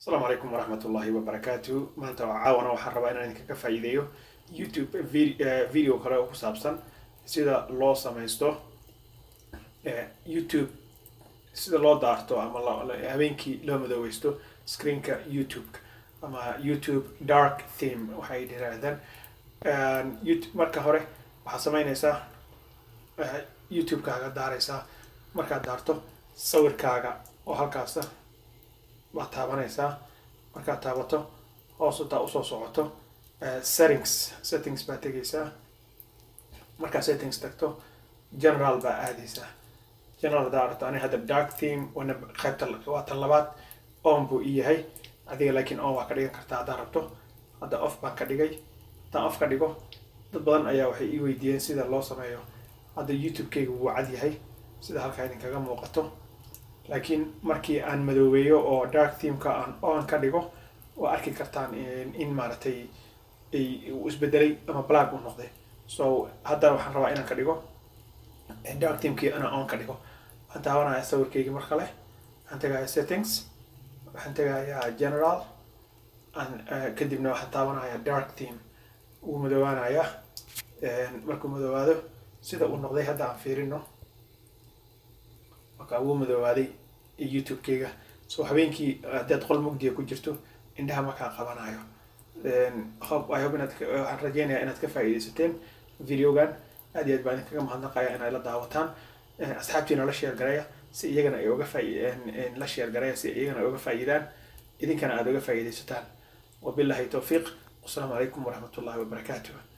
asalaamu calaykum waraxmat ullahi wabarakaatu maanta caawana waxaan rabaa inaan idinkaga faa'iideeyo youtube vi- eh, video kale oo ku saabsan sida loo samaysto eh, youtube sida loo daarto ama lo- lo- habeenkii loo madoobeysto screenka youtube ama youtube dark theme waxay yidhaahdaan youtube marka hore waxaad samaynaysaa eh, youtube-kaaga daaraysaa markaad daarto sawirkaaga oo halkaasa baad taabanaysaa markaad taabato hoos intaa usoo socoto eh, settings settings baad tegaysaa markaa settings tagto general baa aadaysaa general hadaa aragto ani hadda dark theme wana qaybta waa tan labaad on buu ii yahay adiga laakiin on waa ka dhigan kartaa haddaa rabto hadda off baan ka dhigay haddaan off ka dhigo dad badan ayaa waxay ii weydiiyeen sida loo sameeyo hadda youtube-kayga wuu cad yahay sida halkaa idinkaga muuqato laakiin markii aan madoobeeyo oo dark themeka aan on ka dhigo waa arki kartaan in, in maaragtay ay- uu isbedelay ama black uu noqday so hadda waxaan rabaa inaan ka dhigo eh, dark themekii inaan on ka dhigo waxaan taabanaya sawirkaygii mar kale waxaan tegayaa settings waxaan tegayaa general aan eh, kadibna waxaan taabanaya dark theme wuu madoobaanayaa markuu madoobaado sida uu noqday hadda aan fiirino marka wuu madoobaaday youtube-kayga so habeenkii haddaad qol mugdiga ku jirto indhaha markaa qabanayo hope i hope inaad ka- waxaan rajeynayaa inaad ka faa'iidaysateen videogan aad iyo aad baan idinkaga mahadnaqaya inay la daawataan Eh, asxaabtiina la sheer garaya si iyagana ay uga faa'i- la sheer garaya si iyagana ay uga faa'iidaan idinkana aad uga faa'iidaysataan wabillahi towfiiq wasalaamu calaykum waraxmat ullahi wabarakaatuh